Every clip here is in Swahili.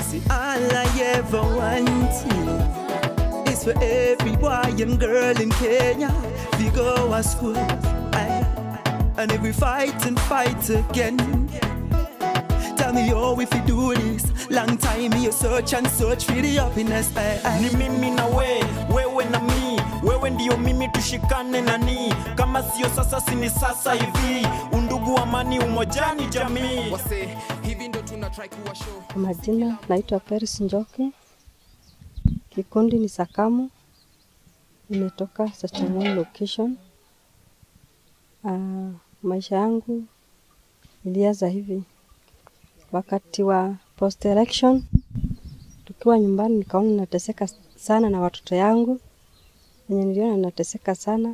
See, all I ever wanted is for every boy and girl in Kenya we go to school. Aye. And if we fight and fight again, tell me how if you do this. Long time you search and search for the happiness. Aye, aye. ni mimi na we wewe na mi wewe ndio mimi tushikane nani kama sio sasa sini sasa hivi undugu amani umojani jamii wase hivi ndo tuna try kuwa show Kwa majina naitwa Peris Njoki, kikundi ni Sakamu, nimetoka Sachamoi location. Uh, maisha yangu ilianza hivi wakati wa post election, tukiwa nyumbani, nikaona nateseka sana na watoto yangu, wenye niliona nateseka sana,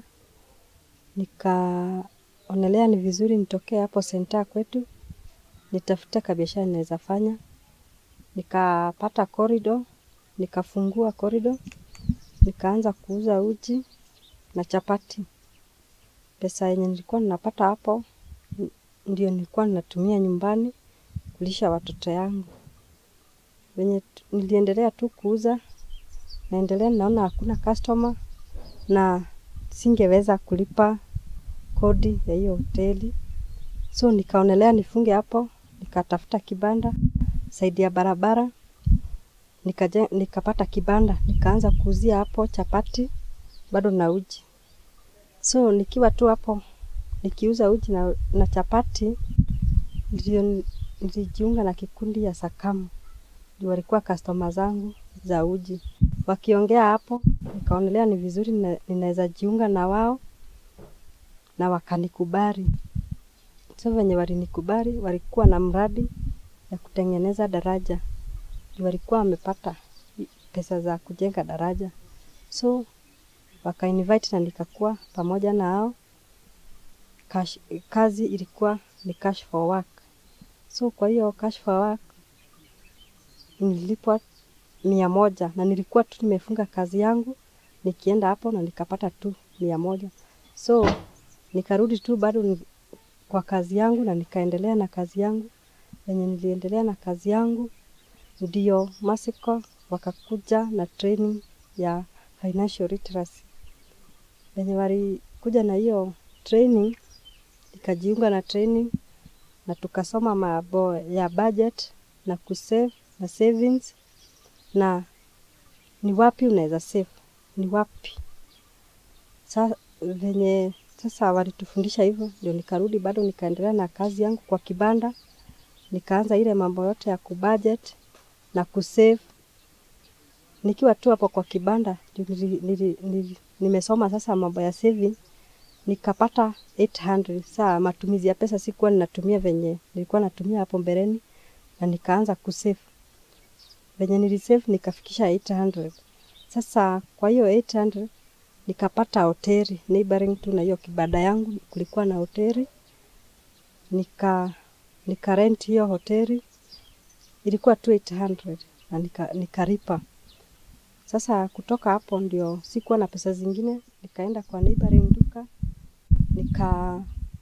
nikaonelea ni vizuri nitokee hapo senta kwetu nitafute kabiashara ninaweza fanya. Nikapata corridor, nikafungua corridor, nikaanza kuuza uji na chapati. Pesa yenye nilikuwa ninapata hapo n- ndio nilikuwa ninatumia nyumbani kulisha watoto yangu. Venye tu- niliendelea tu kuuza, naendelea naona hakuna customer na singeweza kulipa kodi ya hiyo hoteli so nikaonelea nifunge hapo, nikatafuta kibanda saidi ya barabara nikaje, nikapata kibanda nikaanza kuuzia hapo chapati bado na uji. So nikiwa tu hapo nikiuza uji na, na chapati ndio ni- nilijiunga na kikundi ya Sakamu, ndio walikuwa customer zangu za uji. Wakiongea hapo, nikaonelea ni vizuri nina- ninaweza jiunga na wao na wakanikubali. So venye walinikubali, walikuwa na mradi ya kutengeneza daraja, Juu walikuwa wamepata i- pesa za kujenga daraja, so wakainvite na nikakuwa pamoja na hao. Cash, kazi ilikuwa ni cash for work, so kwa hiyo cash for work nilipwa mia moja na nilikuwa tu nimefunga kazi yangu nikienda hapo na nikapata tu mia moja so nikarudi tu bado ni- kwa kazi yangu na nikaendelea na kazi yangu. Venye niliendelea na kazi yangu, ndio Masiko wakakuja na training ya financial literacy. Venye walikuja na hiyo training, nikajiunga na training na tukasoma mambo ya budget na kusave na savings na ni wapi unaweza save, ni wapi sa venye sasa walitufundisha hivyo, ndio nikarudi bado nikaendelea na kazi yangu kwa kibanda, nikaanza ile mambo yote ya kubudget na kusave. Nikiwa tu hapo kwa kibanda ndio nili, nili, nili, nimesoma sasa mambo ya saving, nikapata 800 saa matumizi ya pesa sikuwa ninatumia venye nilikuwa natumia hapo mbeleni, na nikaanza kusave venye nilisave nikafikisha 800. Sasa kwa hiyo 800 nikapata hoteli neighboring tu na hiyo kibanda yangu, kulikuwa na hoteli nika nika rent hiyo hoteli ilikuwa tu 800 na nika, nikalipa. Sasa kutoka hapo ndio sikuwa na pesa zingine, nikaenda kwa neighboring duka nika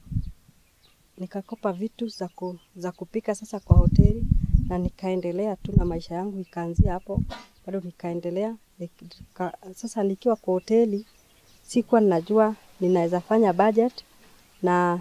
nikakopa vitu za, ku, za kupika sasa kwa hoteli na nikaendelea tu na maisha yangu ikaanzia hapo, bado nikaendelea nika, sasa nikiwa kwa hoteli sikuwa ninajua ninaweza fanya budget na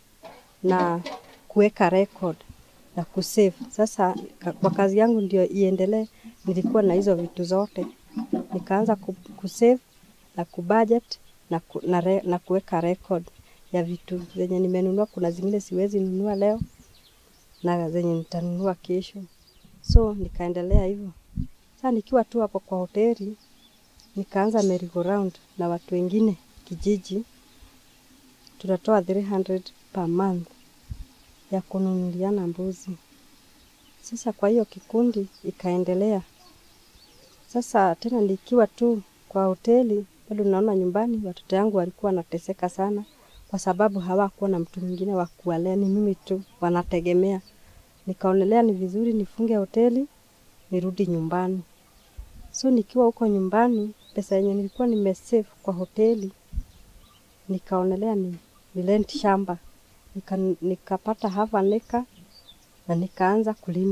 na kuweka record na kusave. Sasa ka- kwa kazi yangu ndio iendelee, nilikuwa na hizo vitu zote, nikaanza ku- kusave na kubudget na, ku, na, re, na kuweka record ya vitu zenye nimenunua. Kuna zingine siwezi nunua leo na zenye nitanunua kesho, so nikaendelea hivyo. Sasa nikiwa tu hapo kwa hoteli nikaanza merry go round na watu wengine kijiji, tunatoa 300 per month ya kununuliana mbuzi. Sasa kwa hiyo kikundi ikaendelea. Sasa tena nikiwa tu kwa hoteli, bado naona nyumbani watoto yangu walikuwa wanateseka sana, kwa sababu hawakuwa na mtu mwingine wa kuwalea, ni mimi tu wanategemea. Nikaonelea ni vizuri nifunge hoteli nirudi nyumbani. So nikiwa huko nyumbani, pesa yenye nilikuwa nimesave kwa hoteli, nikaonelea ni, ni rent shamba nika, nikapata half an acre na nikaanza kulima.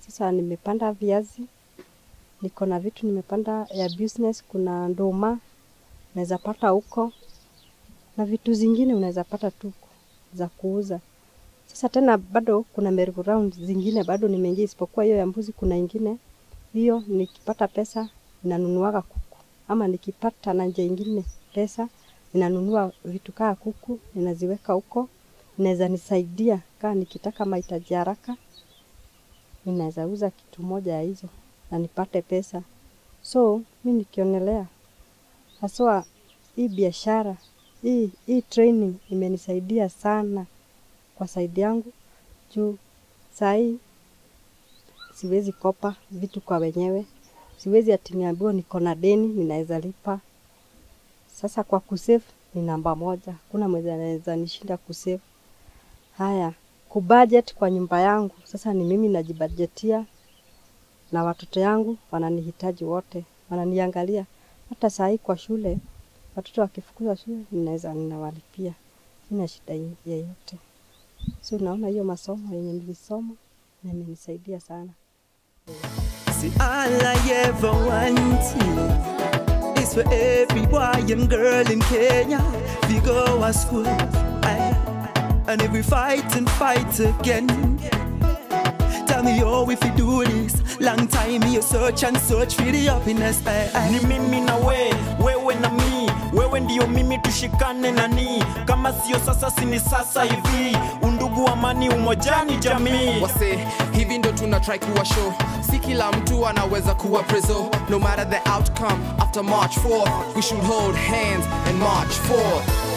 sasa nimepanda viazi, niko na vitu nimepanda ya business, kuna nduma unaweza pata huko na vitu zingine unaweza pata tu huko za kuuza. Sasa tena bado kuna merry go round zingine bado nimeingia, isipokuwa hiyo ya mbuzi, kuna ingine hiyo nikipata pesa ninanunuaga kuku, ama nikipata na njia ingine pesa ninanunua vitu kaa kuku ninaziweka huko, inaweza nisaidia kaa nikitaka mahitaji haraka, ninaweza uza kitu moja ya hizo na nipate pesa. So mi nikionelea haswa hii biashara hii, hii training imenisaidia sana kwa saidi yangu juu sahii siwezi kopa vitu kwa wenyewe, siwezi ati niambiwa niko na deni ninaweza lipa. Sasa kwa kusave ni namba moja, kuna mwenye anaweza nishinda kusave. Haya, kubudget kwa nyumba yangu, sasa ni mimi najibudgetia na watoto yangu wananihitaji wote, wananiangalia. Hata saa hii kwa shule, watoto wakifukuzwa shule, ninaweza ninawalipia, sina shida yeyote. So naona hiyo masomo yenye nilisoma na imenisaidia sana. See, all I ever wanted is for every boy and girl in Kenya we go to school. Aye. And if we fight and fight again, tell me how if we do this. Long time you search and search for the happiness. Aye, aye. ni mimi na we wewe na mi wewe ndiyo mimi tushikane nani kama sio sasa sini sasa hivi undugu amani umojani jamii wase hivi ndo tuna try kuwa show si kila mtu anaweza kuwa preso no matter the outcome after march 4th we should hold hands and march forth